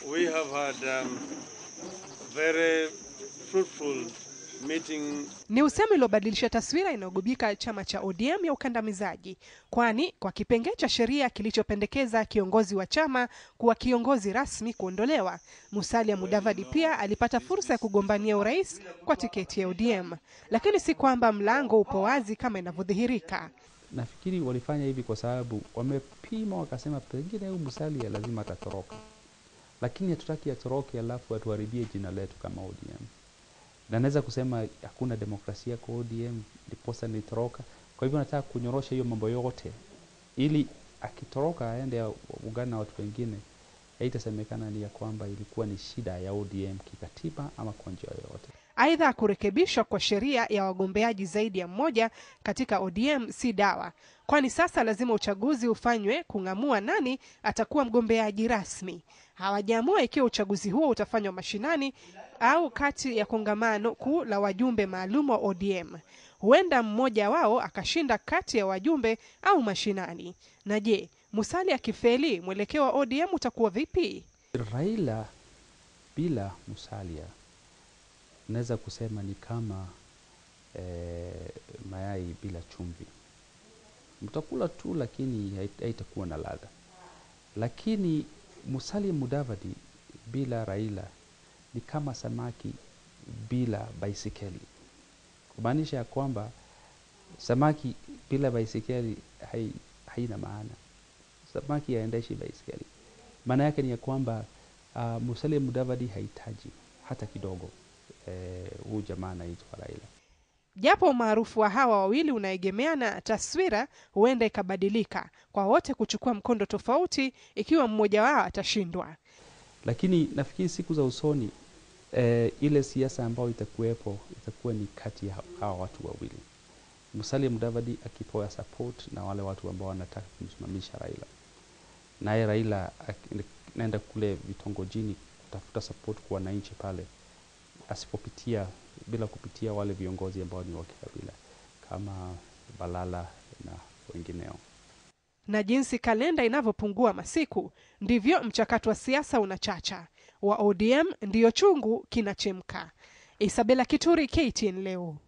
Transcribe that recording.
we have had um, very fruitful meeting Ni usemi uliobadilisha taswira inayogubika chama cha ODM ya ukandamizaji, kwani kwa kipengee cha sheria kilichopendekeza kiongozi wa chama kuwa kiongozi rasmi kuondolewa, Musalia Mudavadi pia alipata fursa ya kugombania urais kwa tiketi ya ODM, lakini si kwamba mlango upo wazi kama inavyodhihirika. Nafikiri walifanya hivi kwa sababu wamepima, wakasema pengine huyu Musalia lazima atatoroka, lakini hatutaki atoroke alafu atuharibie jina letu kama ODM. Na naweza kusema hakuna demokrasia kwa ODM, ndiposa nilitoroka. Kwa hivyo nataka kunyorosha hiyo mambo yote, ili akitoroka aende ungana na watu wengine, haitasemekana ni ya kwamba ilikuwa ni shida ya ODM kikatiba ama kwa njia yoyote. Aidha, kurekebishwa kwa sheria ya wagombeaji zaidi ya mmoja katika ODM si dawa, kwani sasa lazima uchaguzi ufanywe kung'amua nani atakuwa mgombeaji rasmi. Hawajaamua ikiwa uchaguzi huo utafanywa mashinani au kati ya kongamano kuu la wajumbe maalum wa ODM. Huenda mmoja wao akashinda kati ya wajumbe au mashinani. Na je, Musalia akifeli, mwelekeo wa ODM utakuwa vipi? Raila bila Musalia naweza kusema ni kama eh, mayai bila chumvi. Mtakula tu, lakini hait- haitakuwa na ladha. Lakini Musalia Mudavadi bila Raila ni kama samaki bila baisikeli, kumaanisha ya kwamba samaki bila baisikeli hai, haina maana. Samaki haendeshi baisikeli. Maana yake ni ya kwamba uh, Musalia Mudavadi hahitaji hata kidogo eh, huyu jamaa anaitwa Raila. Japo umaarufu wa hawa wawili unaegemea na taswira huenda ikabadilika kwa wote kuchukua mkondo tofauti ikiwa mmoja wao atashindwa. Lakini nafikiri siku za usoni eh, ile siasa ambayo itakuwepo itakuwa ni kati ya hawa watu wawili, Musalia Mudavadi akipewa support na wale watu ambao wanataka kumsimamisha Raila, naye Raila ak- naenda kule vitongojini kutafuta support kwa wananchi pale, asipopitia bila kupitia wale viongozi ambao ni wa kikabila kama Balala na wengineo. Na jinsi kalenda inavyopungua masiku, ndivyo mchakato wa siasa unachacha. Wa ODM ndiyo chungu kinachemka. Isabela Kituri, KTN leo.